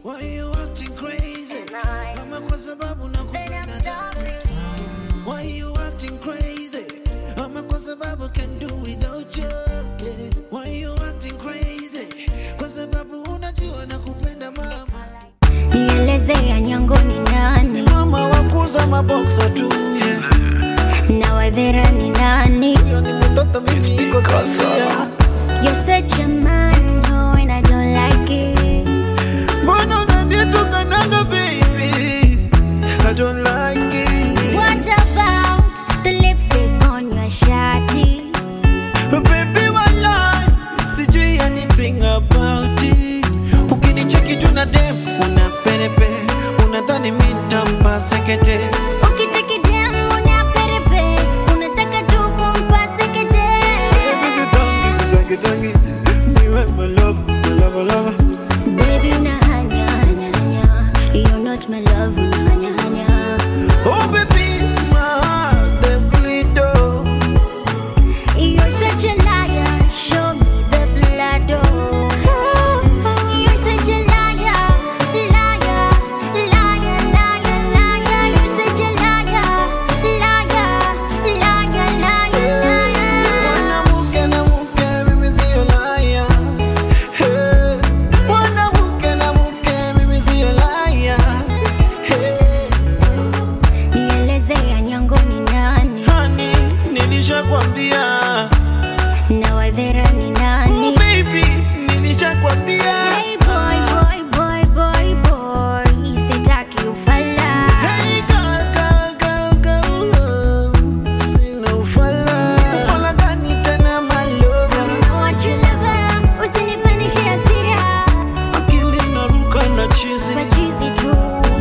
Why you acting crazy? Ama kwa sababu nakupenda darling. Why you acting crazy? Ama kwa sababu can do without you. Yeah. Why you acting crazy? Kwa sababu unajua nakupenda mama. nielezea nyango ni nani Mama wakuza maboksa tu. Yeah. na wadhera ni nani Huyo ni mtoto mimi niko sasa. You're such a man, oh, and I don't like it. Mbona unanitukanaga baby? I don't like it. What about the lipstick on your shawty? Baby walai, sijui anything about it. Ukinicheki tu na dem, una perepe, unadhani mi nitampa sekete. Ukicheki dem una perepe, unataka tu kumpase kete. Baby vitangi, vitangi, niwe my love, my love, love. Baby unahanya hanya hanya, you're not my love unahanya hanya. Oh baby, my heart dem bleed oh. You're such a liar, show me the blood oh. You're such a liar, liar, liar, liar, liar. You're such a liar, liar, liar, liar, liar. Mwanamke na mke, mimi sio liar. Hey. Mwanamke na mke, mimi sio liar. Hey. Nielezea nyango ni nani Honey, nilishakwambia. na wadhera ni Oh nani? baby, nilishakwambia. Hey boy, boy, boy, boy, boy, sitaki ufala. Hey girl, girl, girl, girl. Sina ufala. Ufala gani tena my lover? Know what you love, usinipandishe hasira. Akili inaruka na chizi. Machizi tu.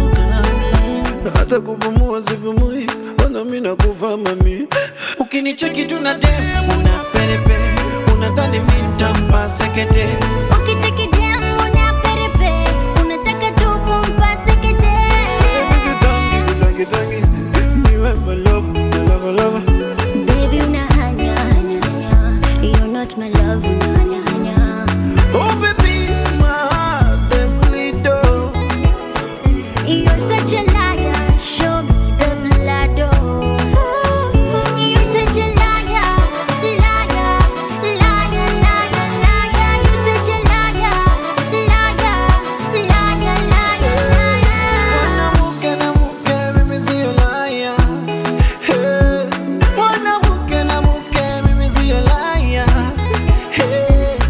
hata kupumua sipumui, wana mimi nakufa mami. Ukinicheki tu na dem, una perepe, unadhani mimi nitampa sekete. Ukicheki dem una perepe, unataka tu kumpase kete. Vitangi, vitangi, vitangi, niwe my love, my love, love. Baby unahanya hanya hanya, you're not my love unahanya hanya. Oh baby, my heart dem bleed oh. You're such a liar, show me the blood oh. You're such a liar, liar, liar, liar, liar. You're such a liar, liar, liar, liar, liar. Mwanamke na mke, mimi sio liar. Hey. Mwanamke na mke, mimi sio liar. Hey.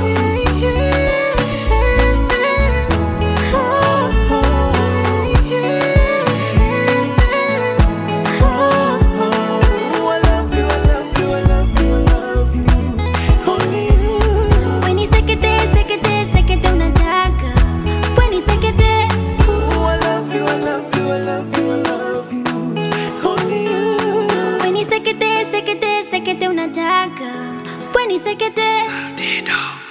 Oh, I love you, I love you, I love you, I love you. Only you. When you sekete, sekete, sekete unataka. When you sekete, Oh, I love you, I love you, I love you, I love you. Only you. when you sekete, sekete, sekete unataka. When you sekete. Dido.